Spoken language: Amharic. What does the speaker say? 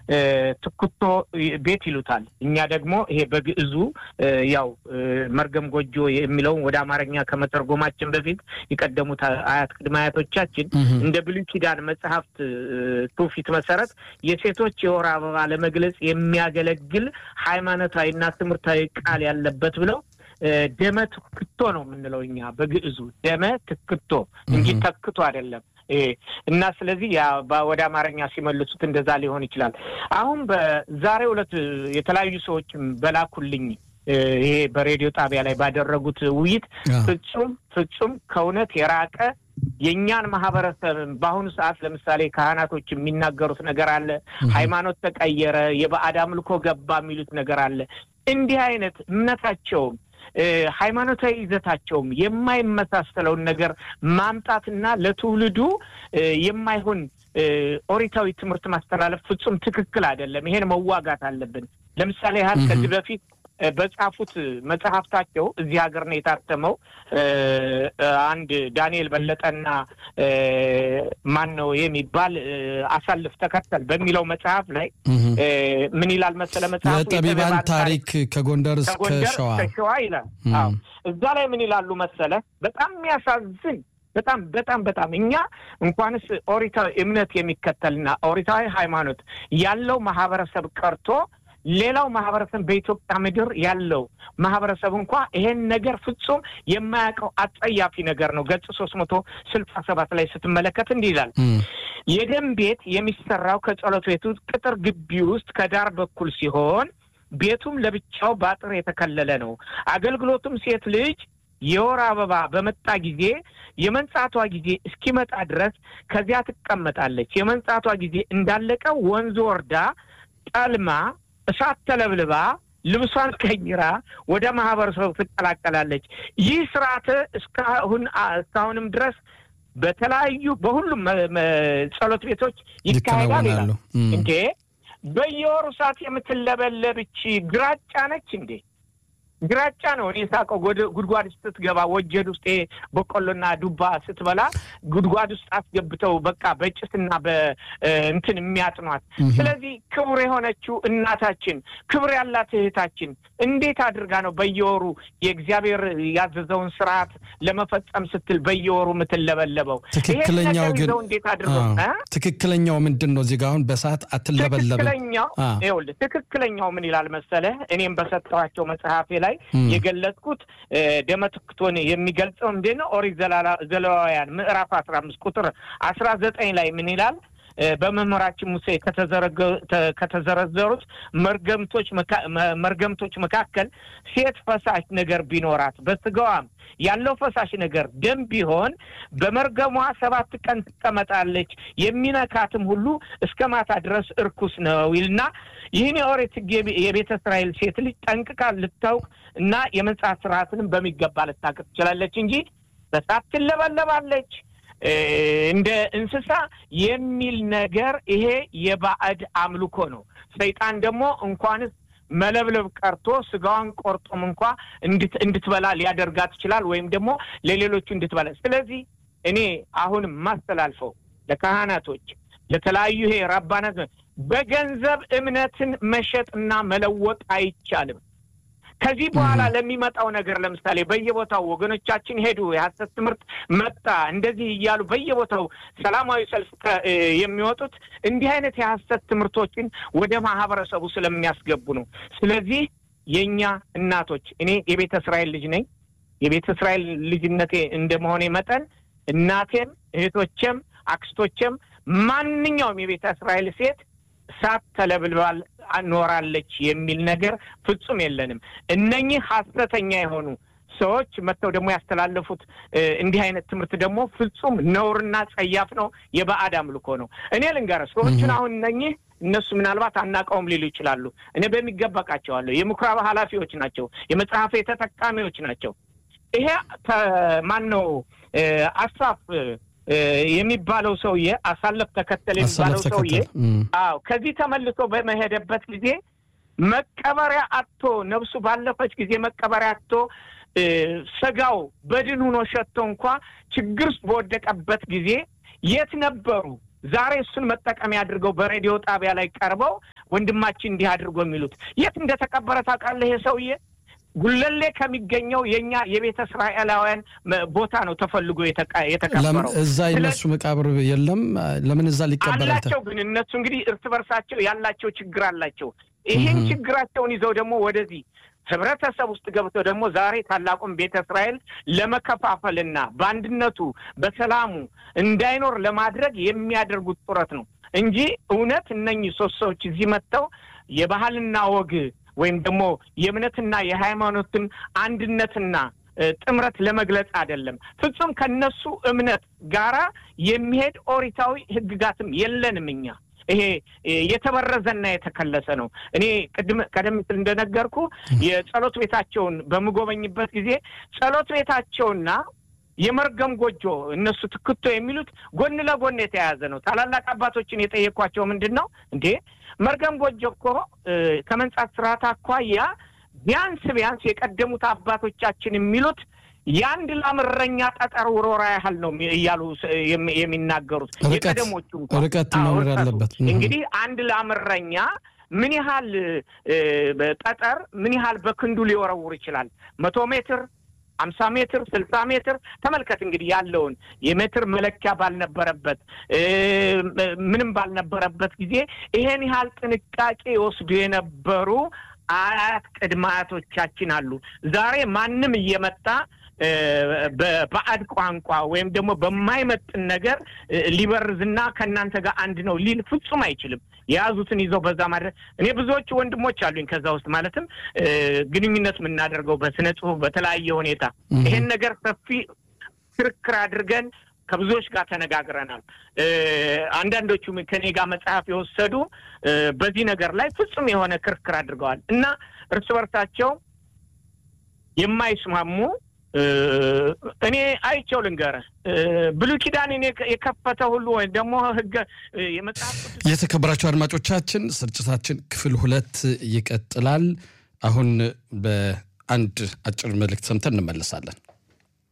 ትኩቶ ቤት ይሉታል። እኛ ደግሞ ይሄ በግዕዙ ያው መርገም ጎጆ የሚለውን ወደ አማርኛ ከመተርጎማችን በፊት የቀደሙት አያት ቅድመ አያቶቻችን እንደ ብሉይ ኪዳን መጽሐፍት ትውፊት መሰረት የሴቶች የወር አበባ ለመግለጽ የሚያገለግል ሃይማኖታዊና ትምህርታዊ ቃል ያለበት ብለው ደመ ትክቶ ነው የምንለው እኛ በግዕዙ ደመ ትክቶ እንጂ ተክቶ አይደለም። እና ስለዚህ ወደ አማርኛ ሲመልሱት እንደዛ ሊሆን ይችላል። አሁን በዛሬው ዕለት የተለያዩ ሰዎችም በላኩልኝ ይሄ በሬዲዮ ጣቢያ ላይ ባደረጉት ውይይት ፍጹም ፍጹም ከእውነት የራቀ የእኛን ማህበረሰብ በአሁኑ ሰዓት ለምሳሌ ካህናቶች የሚናገሩት ነገር አለ። ሃይማኖት ተቀየረ፣ የባዕድ አምልኮ ገባ የሚሉት ነገር አለ። እንዲህ አይነት እምነታቸውም ሃይማኖታዊ ይዘታቸውም የማይመሳሰለውን ነገር ማምጣትና ለትውልዱ የማይሆን ኦሪታዊ ትምህርት ማስተላለፍ ፍጹም ትክክል አይደለም። ይሄን መዋጋት አለብን። ለምሳሌ ያህል ከዚህ በፊት በጻፉት መጽሐፍታቸው እዚህ ሀገር ነው የታተመው። አንድ ዳንኤል በለጠና ማን ነው የሚባል አሳልፍ ተከተል በሚለው መጽሐፍ ላይ ምን ይላል መሰለ መጽሐፉ የጠቢባን ታሪክ ከጎንደር እስከ ሸዋ ሸዋ ይላል። እዛ ላይ ምን ይላሉ መሰለ በጣም የሚያሳዝን በጣም በጣም በጣም እኛ እንኳንስ ኦሪታዊ እምነት የሚከተልና ኦሪታዊ ሃይማኖት ያለው ማህበረሰብ ቀርቶ ሌላው ማህበረሰብ በኢትዮጵያ ምድር ያለው ማህበረሰብ እንኳ ይሄን ነገር ፍጹም የማያውቀው አጸያፊ ነገር ነው። ገጽ ሶስት መቶ ስልሳ ሰባት ላይ ስትመለከት እንዲህ ይላል። የደም ቤት የሚሰራው ከጸሎት ቤቱ ቅጥር ግቢ ውስጥ ከዳር በኩል ሲሆን ቤቱም ለብቻው በአጥር የተከለለ ነው። አገልግሎቱም ሴት ልጅ የወር አበባ በመጣ ጊዜ የመንጻቷ ጊዜ እስኪመጣ ድረስ ከዚያ ትቀመጣለች። የመንጻቷ ጊዜ እንዳለቀ ወንዝ ወርዳ ጠልማ እሳት ተለብልባ ልብሷን ቀይራ ወደ ማህበረሰቡ ትቀላቀላለች። ይህ ስርዓት እስካሁን እስካሁንም ድረስ በተለያዩ በሁሉም ጸሎት ቤቶች ይካሄዳል ይላል። እንዴ በየወሩ እሳት የምትለበለብች ግራጫ ነች እንዴ? ግራጫ ነው። እኔ ሳቀው ጉድጓድ ስትገባ ወጀድ ውስጥ በቆሎና ዱባ ስትበላ ጉድጓድ ውስጥ አስገብተው በቃ በጭስና በእንትን የሚያጥኗት። ስለዚህ ክቡር የሆነችው እናታችን ክብር ያላት እህታችን እንዴት አድርጋ ነው በየወሩ የእግዚአብሔር ያዘዘውን ስርዓት ለመፈጸም ስትል በየወሩ የምትለበለበው? ትክክለኛው ግን እንዴት አድርገው ትክክለኛው ምንድን ነው? እዚህ ጋ አሁን በሰዓት አትለበለብም። ትክክለኛው ይኸውልህ፣ ትክክለኛው ምን ይላል መሰለህ? እኔም በሰጠኋቸው መጽሐፌ ላይ የገለጽኩት ደመ ትክቶን የሚገልጸው እንዴት ነው? ኦሪት ዘሌዋውያን ምዕራፍ አስራ አምስት ቁጥር አስራ ዘጠኝ ላይ ምን ይላል? በመምህራችን ሙሴ ከተዘረዘሩት መርገምቶች መርገምቶች መካከል ሴት ፈሳሽ ነገር ቢኖራት በስጋዋም ያለው ፈሳሽ ነገር ደም ቢሆን በመርገሟ ሰባት ቀን ትቀመጣለች፣ የሚነካትም ሁሉ እስከ ማታ ድረስ እርኩስ ነው ይልና ይህን የኦሪት ሕግ የቤተ እስራኤል ሴት ልጅ ጠንቅቃ ልታውቅ እና የመንጻት ስርዓትንም በሚገባ ልታውቅ ትችላለች እንጂ በሳት ትለበለባለች እንደ እንስሳ የሚል ነገር ይሄ የባዕድ አምልኮ ነው። ሰይጣን ደግሞ እንኳንስ መለብለብ ቀርቶ ስጋዋን ቆርጦም እንኳ እንድትበላ ሊያደርጋት ይችላል፣ ወይም ደግሞ ለሌሎቹ እንድትበላ። ስለዚህ እኔ አሁንም ማስተላልፈው ለካህናቶች፣ ለተለያዩ ይሄ ራባናት በገንዘብ እምነትን መሸጥና መለወጥ አይቻልም። ከዚህ በኋላ ለሚመጣው ነገር ለምሳሌ በየቦታው ወገኖቻችን ሄዱ፣ የሀሰት ትምህርት መጣ፣ እንደዚህ እያሉ በየቦታው ሰላማዊ ሰልፍ የሚወጡት እንዲህ አይነት የሀሰት ትምህርቶችን ወደ ማህበረሰቡ ስለሚያስገቡ ነው። ስለዚህ የእኛ እናቶች እኔ የቤተ እስራኤል ልጅ ነኝ። የቤተ እስራኤል ልጅነቴ እንደመሆኔ መጠን እናቴም እህቶቼም አክስቶቼም ማንኛውም የቤተ እስራኤል ሴት እሳት ተለብልባል ኖራለች የሚል ነገር ፍጹም የለንም። እነኚህ ሀሰተኛ የሆኑ ሰዎች መጥተው ደግሞ ያስተላለፉት እንዲህ አይነት ትምህርት ደግሞ ፍጹም ነውርና ጸያፍ ነው፣ የባዕድ አምልኮ ነው። እኔ ልንገርህ ሰዎቹን አሁን እነኚህ እነሱ ምናልባት አናውቀውም ሊሉ ይችላሉ። እኔ በሚገባ አውቃቸዋለሁ። የምኩራብ ኃላፊዎች ናቸው። የመጽሐፌ ተጠቃሚዎች ናቸው። ይሄ ማን ነው አሳፍ የሚባለው ሰውዬ አሳለፍ ተከተል የሚባለው ሰውዬ አዎ፣ ከዚህ ተመልሶ በመሄደበት ጊዜ መቀበሪያ አጥቶ ነፍሱ ባለፈች ጊዜ መቀበሪያ አጥቶ ስጋው በድን ሆኖ ሸቶ እንኳ ችግር ውስጥ በወደቀበት ጊዜ የት ነበሩ? ዛሬ እሱን መጠቀሚያ አድርገው በሬዲዮ ጣቢያ ላይ ቀርበው ወንድማችን እንዲህ አድርጎ የሚሉት የት እንደተቀበረ ታውቃለህ? ይሄ ሰውዬ ጉለሌ ከሚገኘው የእኛ የቤተ እስራኤላውያን ቦታ ነው ተፈልጎ የተቀበረው። እዛ የነሱ መቃብር የለም። ለምን እዛ ሊቀበር አላቸው? ግን እነሱ እንግዲህ እርስ በርሳቸው ያላቸው ችግር አላቸው። ይህን ችግራቸውን ይዘው ደግሞ ወደዚህ ህብረተሰብ ውስጥ ገብተው ደግሞ ዛሬ ታላቁን ቤተ እስራኤል ለመከፋፈልና በአንድነቱ በሰላሙ እንዳይኖር ለማድረግ የሚያደርጉት ጥረት ነው እንጂ እውነት እነኚህ ሶስት ሰዎች እዚህ መጥተው የባህልና ወግ ወይም ደግሞ የእምነትና የሃይማኖትን አንድነትና ጥምረት ለመግለጽ አይደለም። ፍጹም ከነሱ እምነት ጋራ የሚሄድ ኦሪታዊ ህግጋትም የለንም እኛ ይሄ የተበረዘና የተከለሰ ነው። እኔ ቅድም ቀደም ሲል እንደነገርኩ የጸሎት ቤታቸውን በምጎበኝበት ጊዜ ጸሎት ቤታቸውና የመርገም ጎጆ እነሱ ትክቶ የሚሉት ጎን ለጎን የተያያዘ ነው። ታላላቅ አባቶችን የጠየኳቸው ምንድን ነው እንዴ መርገም ጎጆ እኮ ከመንጻት ስርዓት አኳያ ቢያንስ ቢያንስ የቀደሙት አባቶቻችን የሚሉት የአንድ ላም እረኛ ጠጠር ውሮራ ያህል ነው እያሉ የሚናገሩት የቀደሞቹ ርቀት መኖር ያለበት እንግዲህ አንድ ላም እረኛ ምን ያህል ጠጠር ምን ያህል በክንዱ ሊወረውር ይችላል? መቶ ሜትር አምሳ ሜትር ስልሳ ሜትር ተመልከት እንግዲህ ያለውን የሜትር መለኪያ ባልነበረበት ምንም ባልነበረበት ጊዜ ይሄን ያህል ጥንቃቄ ይወስዱ የነበሩ አያት ቅድመ አያቶቻችን አሉ። ዛሬ ማንም እየመጣ በባዕድ ቋንቋ ወይም ደግሞ በማይመጥን ነገር ሊበርዝና ከእናንተ ጋር አንድ ነው ሊል ፍጹም አይችልም። የያዙትን ይዘው በዛ ማድረግ እኔ ብዙዎቹ ወንድሞች አሉኝ ከዛ ውስጥ ማለትም ግንኙነት የምናደርገው በስነ ጽሁፍ በተለያየ ሁኔታ ይሄን ነገር ሰፊ ክርክር አድርገን ከብዙዎች ጋር ተነጋግረናል። አንዳንዶቹ ከኔ ጋር መጽሐፍ የወሰዱ በዚህ ነገር ላይ ፍጹም የሆነ ክርክር አድርገዋል እና እርስ በርሳቸው የማይስማሙ እኔ አይቼው ልንገርህ ብሉይ ኪዳንን የከፈተ ሁሉ ወይም ደግሞ ህገ የመጽሐፍ የተከበራቸው አድማጮቻችን ስርጭታችን ክፍል ሁለት ይቀጥላል። አሁን በአንድ አጭር መልእክት ሰምተን እንመለሳለን።